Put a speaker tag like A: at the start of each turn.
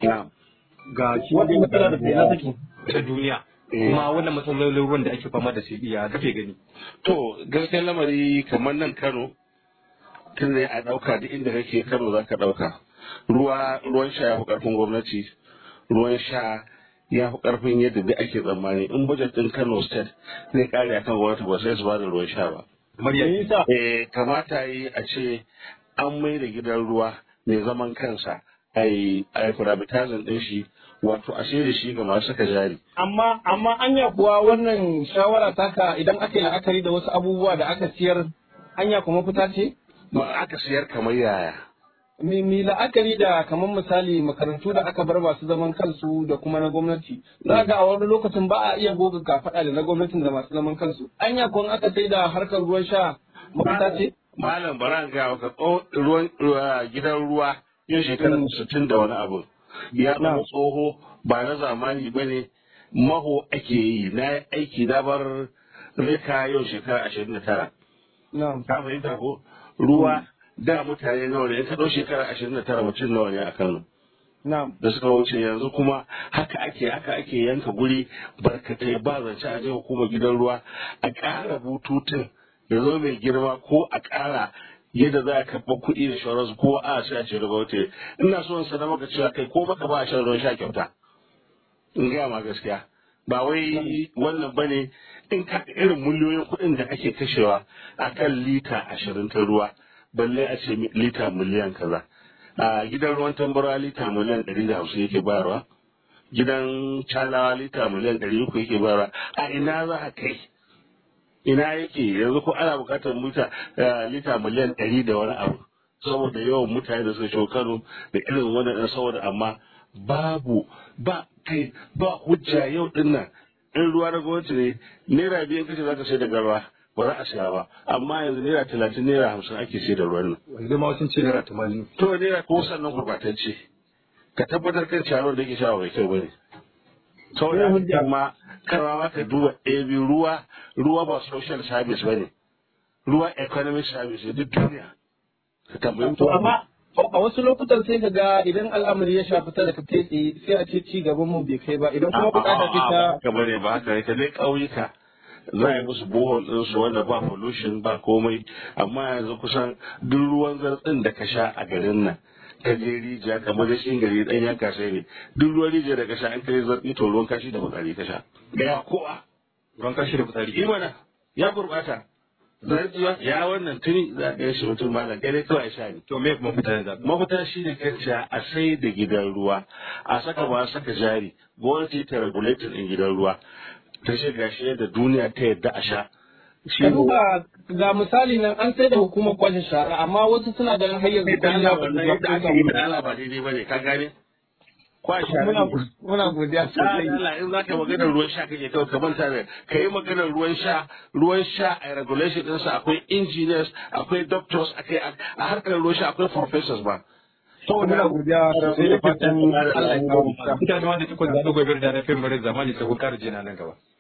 A: na'am
B: ga shi
C: Wannan matsala da sai na take.
B: ta duniya
A: Eh.
B: kuma wannan matsalolin ruwan da ake fama da su iya kake gani
A: To gaskiyar lamari kamar nan Kano tun da a ɗauka duk inda kake Kano za ka ɗauka. Ruwa ruwan sha ya fi ƙarfin gwamnati, ruwan sha ya fi ƙarfin yadda duk ake tsammani. In budget ɗin Kano State zai ƙare akan gwamnati ba sai su ba da ruwan sha ba.
B: kamar
C: Me
B: yadda
C: yasa?
A: Eh, kamata yi a ce an mai da gidan ruwa mai zaman kansa a yi privatizing ɗin shi wato a da shi ga masu saka jari.
C: Amma amma anya kuwa wannan shawara taka idan aka yi la'akari da wasu abubuwa da aka siyar anya kuma fita ce?
A: Ba aka siyar kamar yaya.
C: Mi mi la'akari da kamar misali makarantu da aka bar masu zaman kansu da kuma na gwamnati. Za ga a wani lokacin ba a iya goga kafaɗa da na gwamnatin da masu zaman kansu. Anya kuwa aka sai da harkar ruwan sha mafita ce?
A: Malam bara ga maka tso- ruwan ruwa- gidan ruwa yin shekarar sittin da wani abu. Ya zama tsoho ba na zamani ba ne maho ake yi na yi aiki na bar rika yau shekara ashirin da tara.
C: Na'am.
A: Ka fahimta ko ruwa da mutane nawa ne in ka ɗau shekara ashirin da tara mutum nawa ne a Kano.
C: Na'am.
A: da suka wuce yanzu kuma haka ake haka ake yanka guri barkatai ba zance a je hukumar gidan ruwa a ƙara bututun ya zo mai girma ko a ƙara yadda za a karɓa kuɗi da shawararsu ko a sai a ce daga wuce ina so in sanar maka cewa kai ko maka ba a shan ruwan sha kyauta in gaya ma gaskiya ba wai wannan bane in ka irin miliyoyin kuɗin da ake kashewa a kan lita ashirin ta ruwa balle a ce lita miliyan kaza a gidan ruwan tambara lita miliyan ɗari da hamsin yake bayarwa gidan calawa lita miliyan ɗari uku yake bayarwa a ina za a kai ina yake yanzu ko ana buƙatar mita eh, lita miliyan ɗari da wani abu saboda yawan mutane da suka shigo Kano da irin wannan ɗan saboda amma babu ba kai ba hujja yau din nan in ruwa na gwamnati ne naira biyan kace za ka sai da garwa ba za a siya ba amma yanzu naira talatin naira hamsin ake sai da ruwan nan
B: wanda ma sun ce naira tamanin
A: to naira ko sannan gurbatacce ka tabbatar kan ciyaron da ke sha bai kyau bane saboda hujja ma karwa ma ka duba ɗebi ruwa ruwa ba social service bane ruwa economic service ne duk duniya ka tambayi
C: To amma a wasu lokutan sai ka ga idan al'amari ya shafi talaka kai tsaye sai a ce ci gaban mu bai kai ba idan kuma bukata ce ta
A: kamar ne ba haka yake dai ƙauyuka za a yi musu bohol ɗinsu wanda ba pollution ba komai amma yanzu kusan duk ruwan zartsin da ka sha a garin nan ka je rijiya kamar da shi gari ɗan yanka sai ne duk ruwan rijiya da ka sha an kai zartsi to ruwan kashi da fitsari ka sha ɗaya kowa
B: ruwan kashi da fitsari
A: yi mana ya gurɓata zartsuwa ya wannan tuni za ka yi shi mutum ba da gare kawai sha ne
B: to me kuma mutane zaɓi
A: mafita shi ne kanciya a sai da gidan ruwa a saka ba saka jari gwamnati ta regulator ɗin gidan ruwa ta ce gashi yadda duniya ta yadda a sha shi
C: ka duba ga misali nan an sai da hukumar kwashe shara amma wasu suna ganin har yanzu
A: da Allah
C: kwalliya
A: wannan yadda aka yi da Allah ba daidai bane ka gane kwa sha
C: muna muna godiya sosai
A: Allah in zaka magana ruwan sha kake kawai ka manta da kai maganar ruwan sha ruwan sha a regulation din sa akwai engineers akwai doctors akai a harkar ruwan sha akwai professors ba
C: muna godiya sosai da fatan Allah ya kawo mu
B: mutane wanda suka zaɓi gobe da na fim zamani ta hukar jina nan gaba